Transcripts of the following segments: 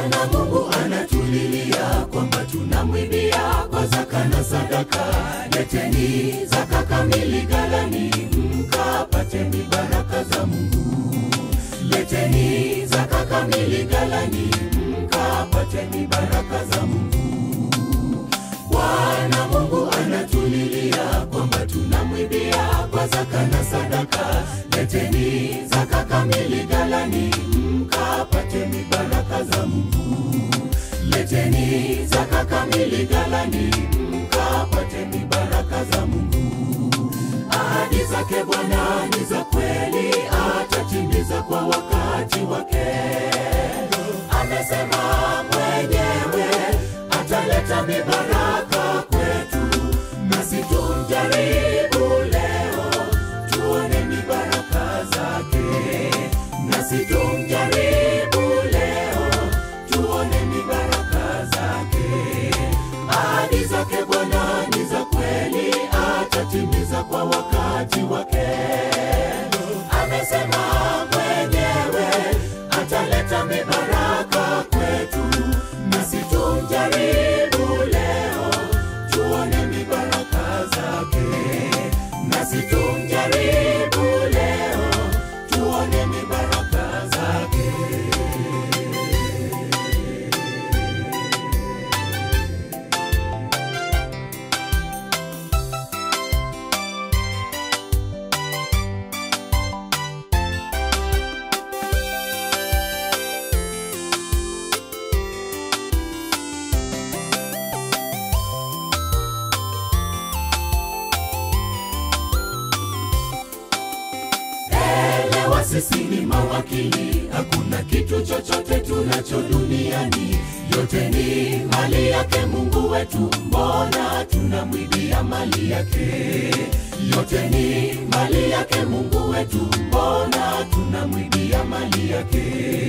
Bwana Mungu anatulilia kwamba tunamwimbia kwa zaka na sadaka. Leteni zaka kamili ghalani, mkapate mibaraka za Mungu. Leteni zaka kamili ghalani, mkapate mibaraka za Mungu. Bwana Mungu anatulilia kwamba tunamwimbia kwa zaka na sadaka. Leteni zaka kamili ghalani, mkapate mibaraka za Mungu. Leteni zaka kamili ghalani, mkapate mibaraka za Mungu. Ahadi zake Bwana ni za kweli, atatimiza kwa wakati wake. Amesema mwenyewe ataleta mibaraka kwetu, nasi tumjaribu leo, tuone mibaraka zake. Nasi tumjaribu leo, tuone mibaraka zake. Ahadi zake Bwana ni za kweli, atatimiza kwa wakati wake. Amesema mwenyewe ataleta mibaraka kwetu, nasi tumjaribu leo, tuone mibaraka zake. Nasi tumjaribu leo, tuone mibaraka zake. Elewa sisi ni mawakili, hakuna kitu chochote tunacho duniani, yote ni mali yake Mungu wetu. Mbona tunamwibia mali yake? Yote ni mali yake Mungu wetu, mbona tunamwibia mali yake?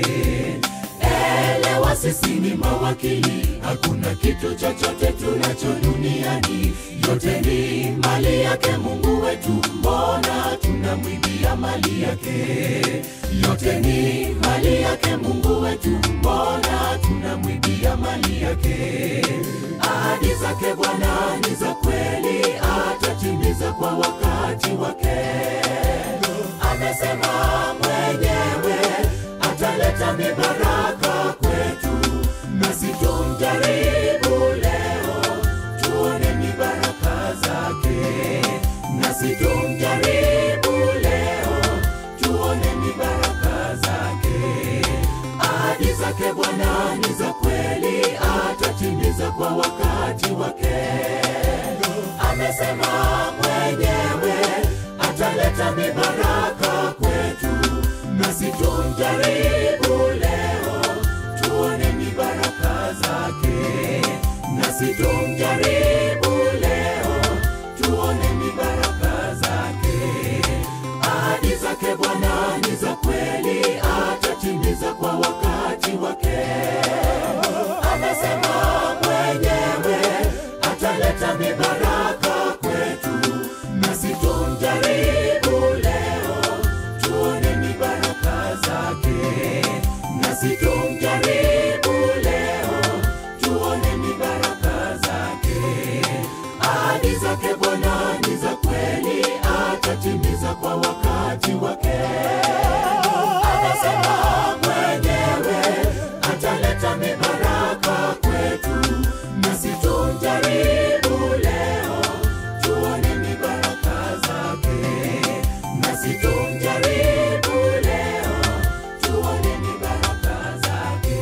Elewa sisi ni mawakili, hakuna kitu chochote tunacho duniani, yote ni mali yake Mungu wetu, mbona tunamwibia mali yake? Yote ni mali yake Mungu wetu, mbona tunamwibia mali yake? Ahadi zake Bwana ni za kweli, atatimiza kwa wakati wake. Amesema mwenyewe ataleta mibaraka kwetu, nasi tumjaribu leo, tuone mibaraka zake. Nasi tumjaribu leo, tuone mibaraka zake. Ahadi zake Bwana ni za kweli, atatimiza kwa wakati wake. Amesema mwenyewe ataleta mibaraka kwetu, nasi tumjaribu leo, tuone mibaraka zake. Nasi tumjaribu leo, tuone mibaraka zake. Ahadi zake Bwana ni za kweli, atatimiza kwa wakati wake. Amesema mwenyewe ataleta mibaraka kwetu, nasi tumjaribu leo, tuone mibaraka zake. Nasi tumjaribu leo, tuone mibaraka zake. Ahadi zake Bwana ni za kweli, atatimiza kwa wakati wake. Amesema mwenyewe ataleta mibaraka kwetu, nasi tumjaribu leo, tuone mibaraka zake. Nasi tumjaribu leo, tuone mibaraka zake.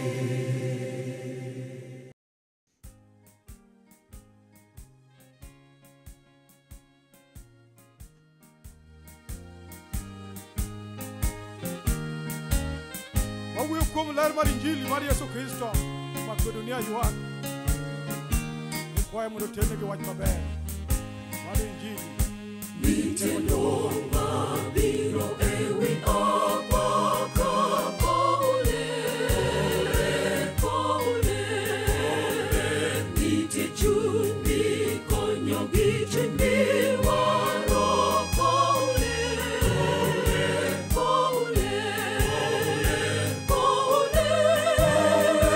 wawuoyo kuom ler mar injili mar yesu kristo makwe dunia ywak ikwaye mondo ternegi wach maber mar injili Pole, pole, pole,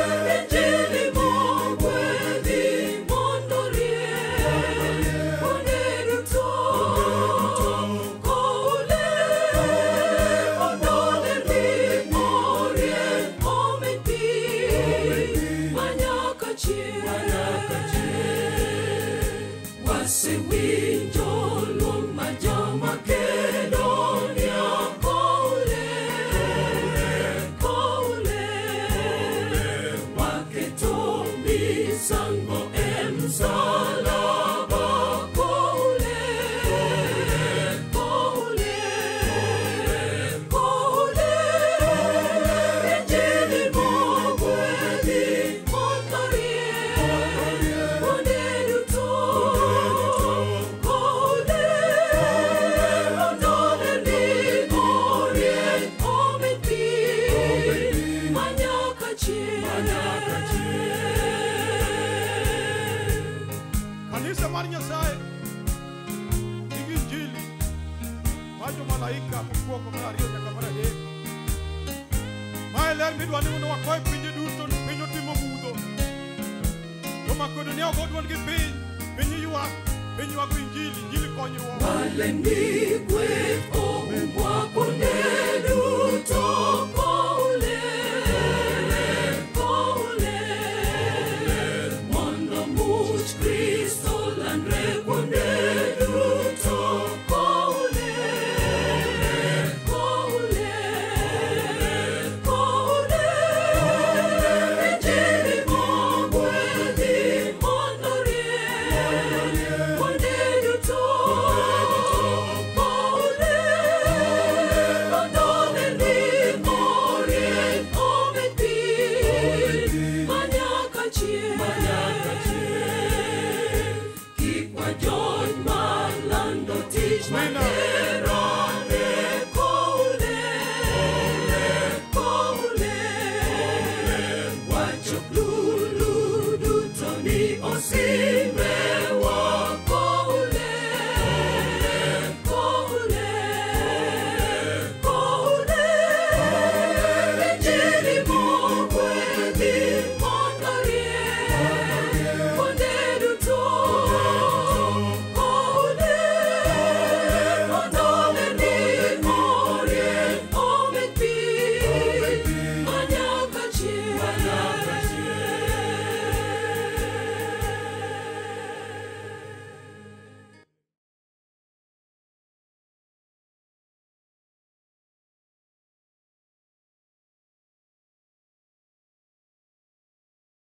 Kanisa mar Nyasaye nigi injili mar jomalaika mokwongo mar ariyo nyaka mar adek. Mae ler midwa ni mondo wakoe pinje duto ni piny otimo mudho. Jo Makedonia ogo duol gi piny, piny ywak, piny ywago injili, injili konyruok. Wale ni kweth oumbwa kuonde duto